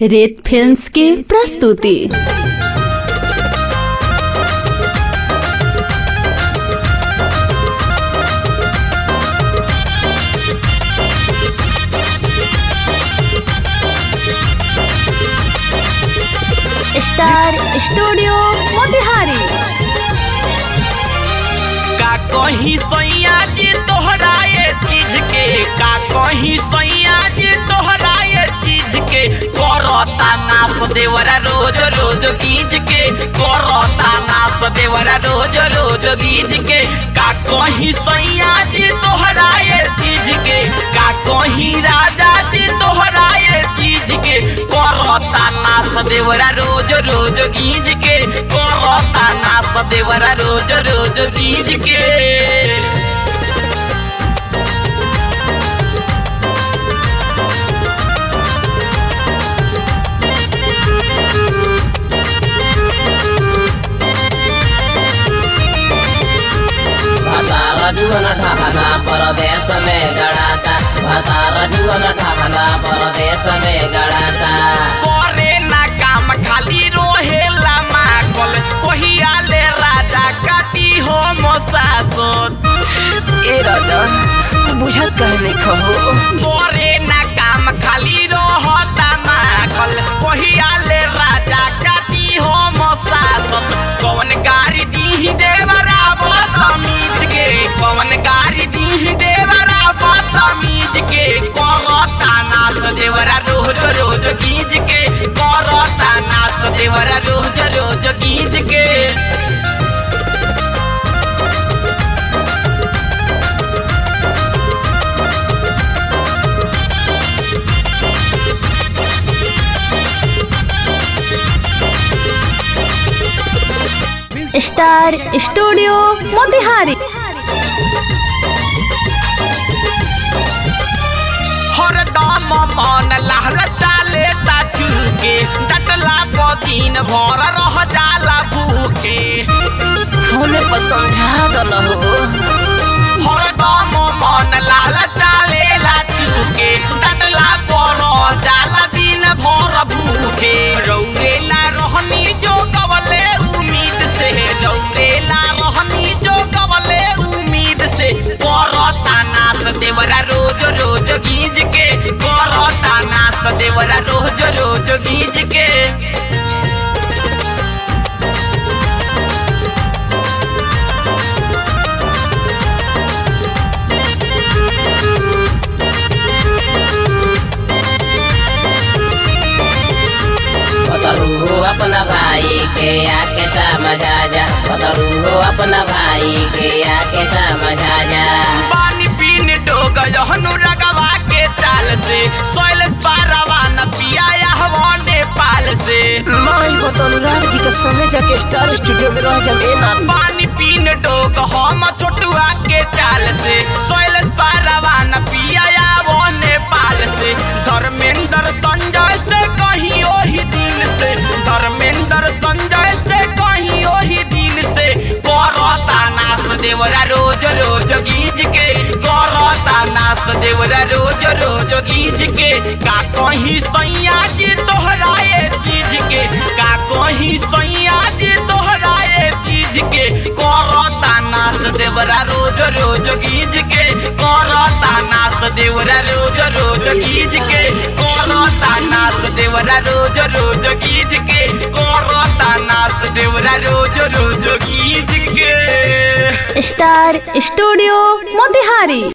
रेत फिल्म्स की प्रस्तुति स्टार स्टूडियो मोतिहारी का कहीं सैया जी तोहराए चीज के का कहीं सैया जी तोहराए चीज के करता नाप देवरा रोज रोज गीज के करता नाप देवरा रोज रोज गीज के का कहीं सैया जी तोहराए चीज के का कहीं राजा जी तोहराए चीज के करता नाप देवरा रोज रोज गीज के करता नाप देवरा रोज रोज गीज के भतार जीवन ढहना परदेश में गड़ाता भतार जीवन ढहना परदेश में गड़ाता करे ना काम खाली रोहेला माकल कहिया ले राजा काटी हो मोसासोत ए राजा बुझत कहने खहो करे ना काम खाली रोहता माकल कहिया ले राजा काटी हो मोसासोत कौन गाड़ी दी देवरा बदमीज के कौन गाड़ी दी देवरा बदमीज के करता नाच देवरा रोज रोज गीज के करता नाच देवरा रोज रोज गीज के स्टार स्टूडियो मोतिहारी हरदम मन लाल चाले ताचू के डटला पदीन भर रह जाला भूखे हमें पर समझा दल हो हरदम मन लाल चाले लाचू के डटला पर जाला दिन भर भूखे रौरेला रहनी जो कवले उम्मीद से रौरेला रहनी जो कवले उम्मीद से करता नाथ देवरा रोज रोज गीज के करता नाथ देवरा रोज रोज गीज के बतरू हो अपना भाई के आके समझा जा बतरू हो अपना भाई के आके समझा जा पानी पीने डोग जहनु रगवा के चाल से सोइलस पारवा न पिया हवा नेपाल से माई बतरू राज जी के समय जाके स्टार स्टूडियो में रह जाए ना पानी पीने डोग हम छोटुआ के चाल से सोइलस पारवा न पिया हवा नेपाल से धर्मेंद्र संजय से कहीं ओही दिन से धर्मेंद्र संजय से कहीं ओही दिन से करता नाथ देवरा रोज रोज गीज के करता नाथ देवरा रोज रोज गीज के का कहीं सैया जी तोहराए चीज के का कहीं सैया जी तोहराए चीज के करता नाथ देवरा रोज रोज गीज के करता नाथ देवरा रोज रोज गीज के करता नाथ देवरा रोज रोज गीज के करता नाथ देवरा रोज रोज गीज के स्टार स्टूडियो मोतिहारी